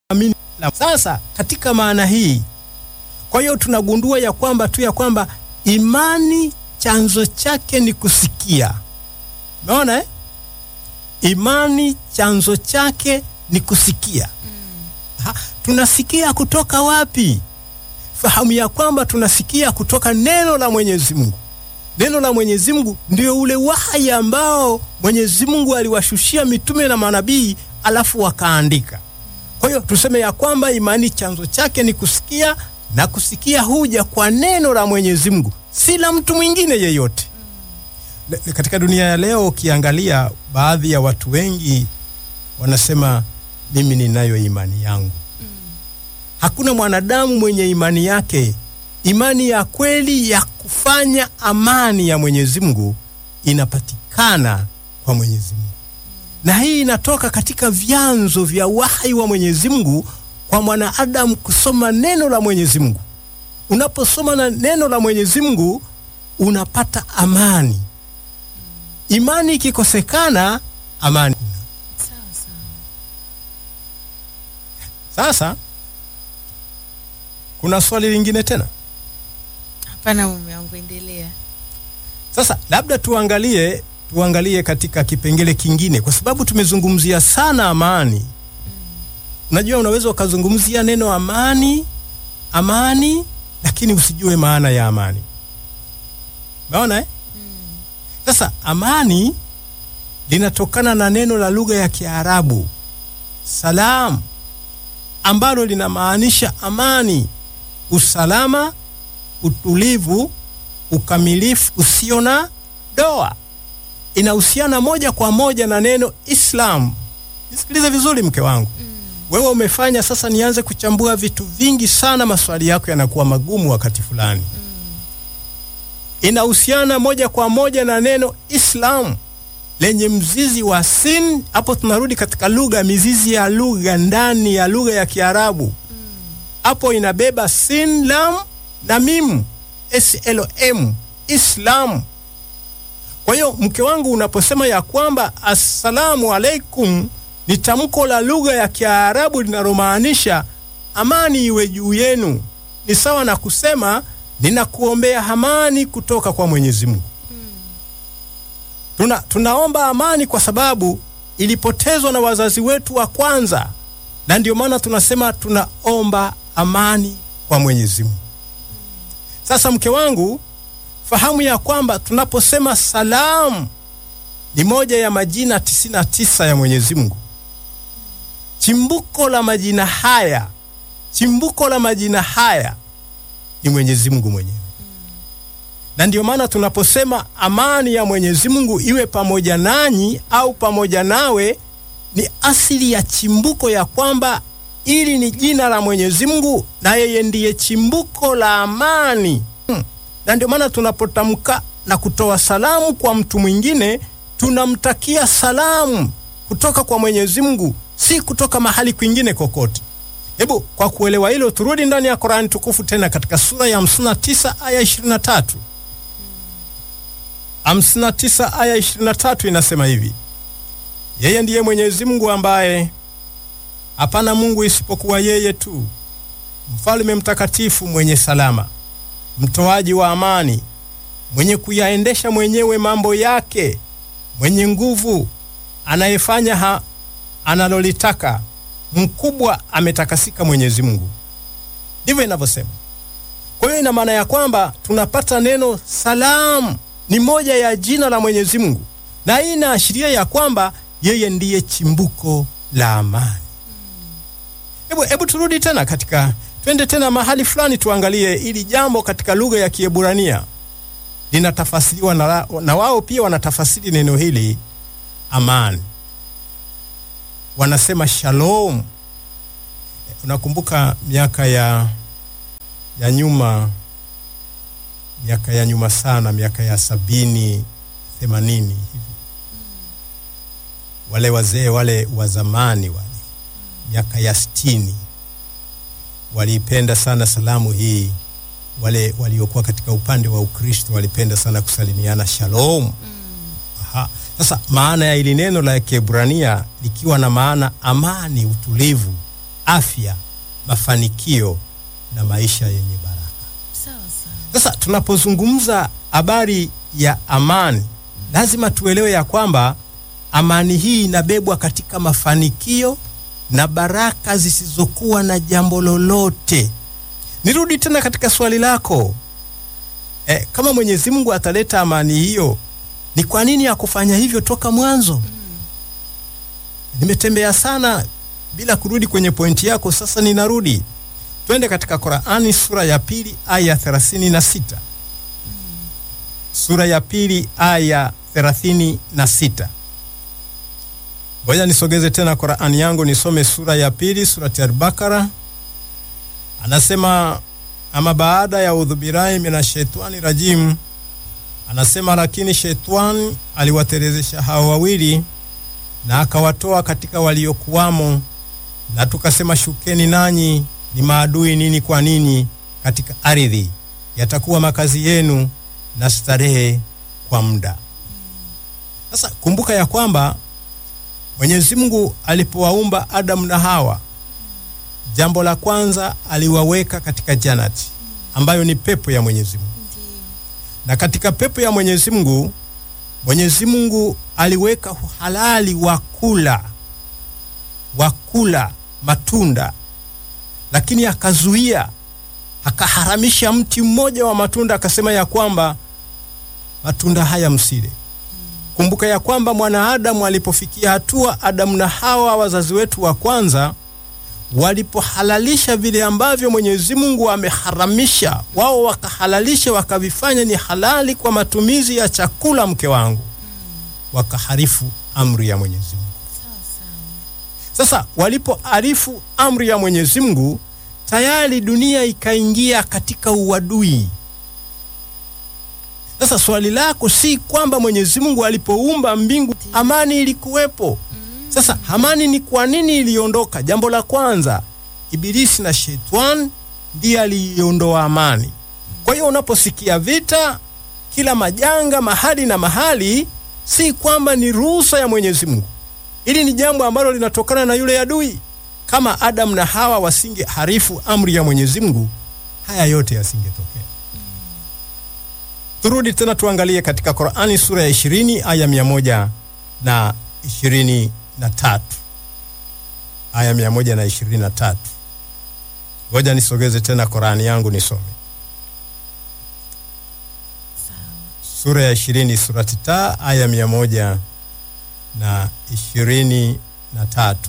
amini. Sasa katika maana hii, kwa hiyo tunagundua ya kwamba tu ya kwamba imani chanzo chake ni kusikia. Umeona eh? Imani chanzo chake ni kusikia. Ha, tunasikia kutoka wapi? Fahamu ya kwamba tunasikia kutoka neno la Mwenyezi Mungu. Neno la Mwenyezi Mungu ndio ule wahyi ambao Mwenyezi Mungu aliwashushia mitume na manabii, alafu wakaandika. Kwa hiyo tuseme ya kwamba imani chanzo chake ni kusikia, na kusikia huja kwa neno la Mwenyezi Mungu, si la mtu mwingine yeyote. Le- Katika dunia ya leo ukiangalia, baadhi ya watu wengi wanasema mimi ninayo imani yangu. Hakuna mwanadamu mwenye imani yake. Imani ya kweli ya kufanya amani ya Mwenyezi Mungu inapatikana kwa Mwenyezi Mungu, na hii inatoka katika vyanzo vya wahyi wa Mwenyezi Mungu kwa mwanadamu kusoma neno la Mwenyezi Mungu. Unaposoma na neno la Mwenyezi Mungu unapata amani. Imani ikikosekana, amani kuna. Sawa sawa. Sasa kuna swali lingine tena. Hapana mume wangu, endelea. Sasa labda tuangalie tuangalie katika kipengele kingine, kwa sababu tumezungumzia sana amani. Unajua, unaweza ukazungumzia neno amani amani, lakini usijue maana ya amani. Umeona eh? Sasa amani linatokana na neno la lugha ya Kiarabu salam, ambalo linamaanisha amani, usalama, utulivu, ukamilifu usio na doa. Inahusiana moja kwa moja na neno Islam. Nisikilize vizuri, mke wangu. Wewe umefanya sasa nianze kuchambua vitu vingi sana, maswali yako yanakuwa magumu wakati fulani. Inahusiana moja kwa moja na neno Islam lenye mzizi wa sin. Hapo tunarudi katika lugha, mizizi ya lugha ndani ya lugha ya Kiarabu. Hapo inabeba sin, lam na mim, slm, Islam. Kwa hiyo mke wangu, unaposema ya kwamba assalamu alaikum ni tamko la lugha ya Kiarabu linalomaanisha amani iwe juu yenu, ni sawa na kusema ninakuombea amani kutoka kwa Mwenyezi Mungu. Tuna, tunaomba amani kwa sababu ilipotezwa na wazazi wetu wa kwanza, na ndio maana tunasema tunaomba amani kwa Mwenyezi Mungu. Sasa mke wangu, fahamu ya kwamba tunaposema salamu ni moja ya majina 99 ya Mwenyezi Mungu. Chimbuko la majina haya, chimbuko la majina haya ni Mwenyezi Mungu mwenyewe, na ndio maana tunaposema amani ya Mwenyezi Mungu iwe pamoja nanyi au pamoja nawe, ni asili ya chimbuko ya kwamba ili ni jina la Mwenyezi Mungu na yeye ndiye chimbuko la amani. Hmm. Na ndio maana tunapotamka na kutoa salamu kwa mtu mwingine tunamtakia salamu kutoka kwa Mwenyezi Mungu, si kutoka mahali kwingine kokote. Hebu kwa kuelewa hilo, turudi ndani ya Qur'ani tukufu tena katika sura ya 59 aya 23. 59 aya 23 inasema hivi: yeye ndiye Mwenyezi Mungu ambaye hapana Mungu isipokuwa yeye tu, mfalme mtakatifu mwenye salama, mtoaji wa amani, mwenye kuyaendesha mwenyewe mambo yake, mwenye nguvu, anayefanya ha analolitaka, mkubwa, ametakasika Mwenyezi Mungu. Ndivyo inavyosema. Kwa hiyo ina maana ya kwamba tunapata neno salamu ni moja ya jina la Mwenyezi Mungu, na hii inaashiria ya kwamba yeye ndiye chimbuko la amani. Hebu hebu turudi tena katika, twende tena mahali fulani tuangalie ili jambo katika lugha ya Kiebrania linatafasiriwa na, na wao pia wanatafasiri neno hili amani, wanasema shalom. Unakumbuka miaka ya ya nyuma, miaka ya nyuma sana, miaka ya sabini themanini hivi, wale wazee wale wa zamani wale miaka ya sitini waliipenda sana salamu hii. Wale waliokuwa katika upande wa Ukristo walipenda sana kusalimiana shalom. Aha. Sasa maana ya ili neno la Kiebrania likiwa na maana amani, utulivu, afya, mafanikio na maisha yenye baraka. Sawa sawa. Sasa tunapozungumza habari ya amani, lazima tuelewe ya kwamba amani hii inabebwa katika mafanikio na baraka zisizokuwa na jambo lolote. Nirudi tena katika swali lako e, kama Mwenyezi Mungu ataleta amani hiyo, ni kwa nini hakufanya hivyo toka mwanzo? Nimetembea sana bila kurudi kwenye pointi yako, sasa ninarudi. Twende katika Qurani sura ya pili aya 36. Sura ya pili aya 36. Ngoja nisogeze tena Qurani yangu nisome sura ya pili, surati Al-Bakara. Anasema ama baada ya udhubirai mina shaitani rajim, anasema lakini shaitani aliwaterezesha hao wawili na akawatoa katika waliokuwamo, na tukasema shukeni nanyi ni maadui nini kwa nini katika ardhi, yatakuwa makazi yenu na starehe kwa muda. Sasa kumbuka ya kwamba Mwenyezi Mungu alipowaumba Adamu na Hawa, jambo la kwanza aliwaweka katika janati ambayo ni pepo ya Mwenyezi Mungu, Ndio. na katika pepo ya Mwenyezi Mungu Mwenyezi Mungu aliweka uhalali wa kula wa kula matunda, lakini akazuia akaharamisha mti mmoja wa matunda, akasema ya kwamba matunda haya msile. Kumbuka ya kwamba mwanaadamu alipofikia hatua, Adamu na Hawa wazazi wetu wa kwanza walipohalalisha vile ambavyo Mwenyezi Mungu ameharamisha, wao wakahalalisha, wakavifanya ni halali kwa matumizi ya chakula, mke wangu, wakaharifu amri ya Mwenyezi Mungu. Sawa sawa. Sasa walipoarifu amri ya Mwenyezi Mungu, tayari dunia ikaingia katika uadui. Sasa swali lako si kwamba Mwenyezi Mungu alipoumba mbingu amani ilikuwepo. Sasa amani ni kwa nini iliondoka? Jambo la kwanza, Ibilisi na Shetani ndiye aliiondoa amani. Kwa hiyo unaposikia vita, kila majanga mahali na mahali, si kwamba ni ruhusa ya Mwenyezi Mungu. Hili ni jambo ambalo linatokana na yule adui. Kama Adamu na Hawa wasinge harifu amri ya Mwenyezi Mungu, haya yote yasingetokea. Turudi tena tuangalie katika Qur'ani sura ya 20 aya mia moja na ishirini na tatu aya mia moja na ishirini na tatu. Ngoja nisogeze tena Qur'ani yangu nisome Sawa. sura ya 20 surati ta aya mia moja na ishirini na tatu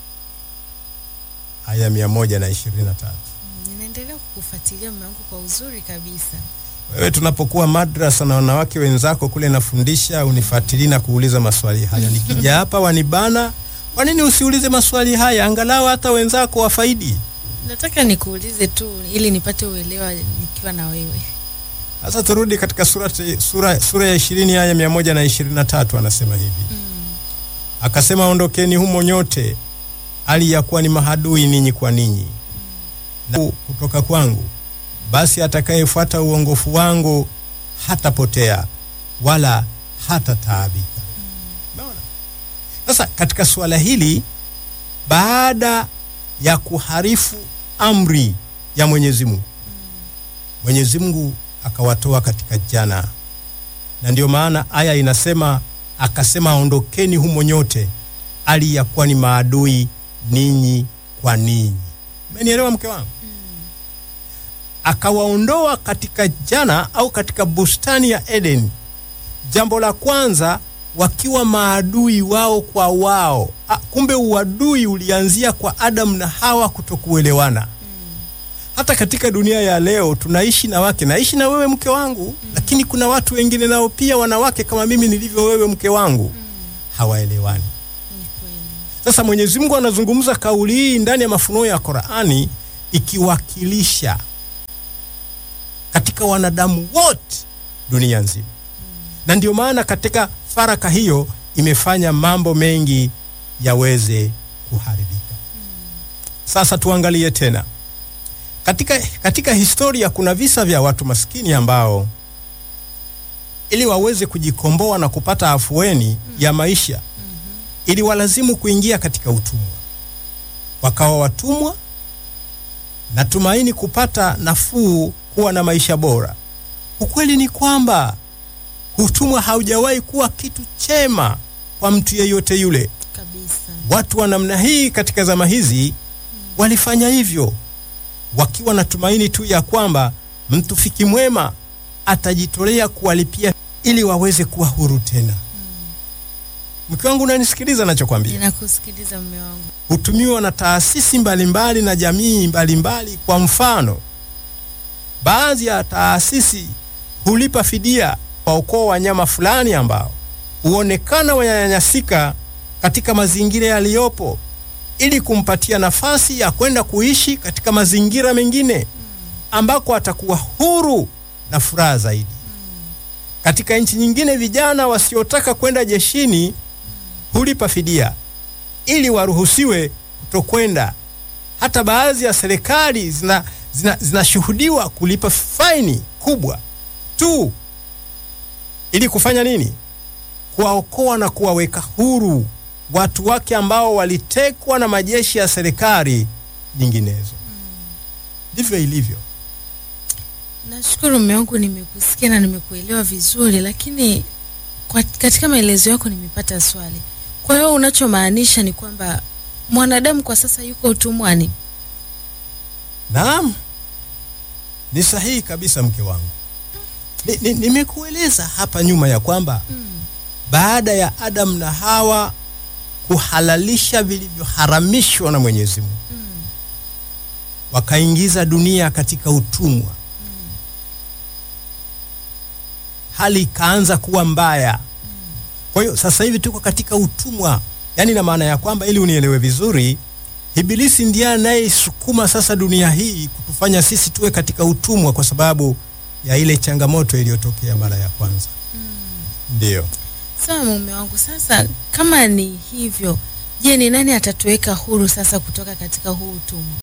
aya mia moja na ishirini na tatu. Mm, Ninaendelea kukufuatilia mume wangu kwa uzuri kabisa. Wewe tunapokuwa madrasa na wanawake wenzako kule nafundisha, unifuatilii na kuuliza maswali haya. Nikija hapa wanibana, kwa nini usiulize maswali haya, angalau hata wenzako wafaidi? Nataka nikuulize tu ili nipate uelewa nikiwa na wewe. Sasa turudi katika sura, sura, sura ya ishirini aya mia moja na ishirini na tatu anasema hivi Mm. akasema, ondokeni humo nyote, hali ya kuwa ni mahadui ninyi kwa ninyi na kutoka kwangu, basi atakayefuata uongofu wangu hatapotea wala hatataabika. Umeona? Sasa katika suala hili, baada ya kuharifu amri ya Mwenyezi Mungu, Mwenyezi Mungu akawatoa katika jana, na ndio maana aya inasema akasema, ondokeni humo nyote, hali ya kuwa ni maadui ninyi kwa ninyi. Umenielewa mke wangu? Akawaondoa katika jana au katika bustani ya Eden. Jambo la kwanza wakiwa maadui wao kwa wao. A, kumbe uadui ulianzia kwa Adamu na Hawa kutokuelewana. Hata katika dunia ya leo tunaishi na wake, naishi na wewe mke wangu, lakini kuna watu wengine nao pia wanawake kama mimi nilivyo wewe mke wangu, hawaelewani. Ni kweli. Sasa Mwenyezi Mungu anazungumza kauli hii ndani ya mafunuo ya Qur'ani ikiwakilisha katika wanadamu wote dunia nzima, na ndio maana katika faraka hiyo imefanya mambo mengi yaweze kuharibika. Sasa tuangalie tena katika, katika historia kuna visa vya watu maskini ambao ili waweze kujikomboa na kupata afueni ya maisha ili walazimu kuingia katika utumwa. wakawa watumwa, natumaini kupata nafuu, kuwa na maisha bora. Ukweli ni kwamba utumwa haujawahi kuwa kitu chema kwa mtu yeyote yule. kabisa. Watu wa namna hii katika zama hizi walifanya hivyo wakiwa na tumaini tu ya kwamba mtufiki mwema atajitolea kuwalipia ili waweze kuwa huru tena. Mke wangu, unanisikiliza nachokwambia? Ninakusikiliza mume wangu. hutumiwa na taasisi mbalimbali na jamii mbalimbali. Kwa mfano, baadhi ya taasisi hulipa fidia kwa ukoo wanyama fulani ambao huonekana wananyanyasika katika mazingira yaliyopo ili kumpatia nafasi ya kwenda kuishi katika mazingira mengine ambako atakuwa huru na furaha zaidi. Katika nchi nyingine, vijana wasiotaka kwenda jeshini hulipa fidia ili waruhusiwe kutokwenda. Hata baadhi ya serikali zina zina- zinashuhudiwa kulipa faini kubwa tu ili kufanya nini? Kuwaokoa na kuwaweka huru watu wake ambao walitekwa na majeshi ya serikali nyinginezo. Ndivyo ilivyo. Nashukuru mume wangu, nimekusikia na nimekuelewa vizuri, lakini kwa, katika maelezo yako nimepata swali. Kwa hiyo unachomaanisha ni kwamba mwanadamu kwa sasa yuko utumwani? Naam, ni sahihi kabisa mke wangu. Ni- ni- Nimekueleza hapa nyuma ya kwamba baada ya Adamu na Hawa kuhalalisha vilivyoharamishwa na Mwenyezi Mungu, wakaingiza dunia katika utumwa, hali ikaanza kuwa mbaya. Kwa hiyo sasa hivi tuko katika utumwa, yaani na maana ya kwamba, ili unielewe vizuri, Ibilisi ndiye anayesukuma sasa dunia hii kutufanya sisi tuwe katika utumwa kwa sababu ya ile changamoto iliyotokea mara ya kwanza. Ndiyo. Sawa mume wangu, sasa kama ni hivyo, je, ni nani atatuweka huru sasa kutoka katika huu utumwa?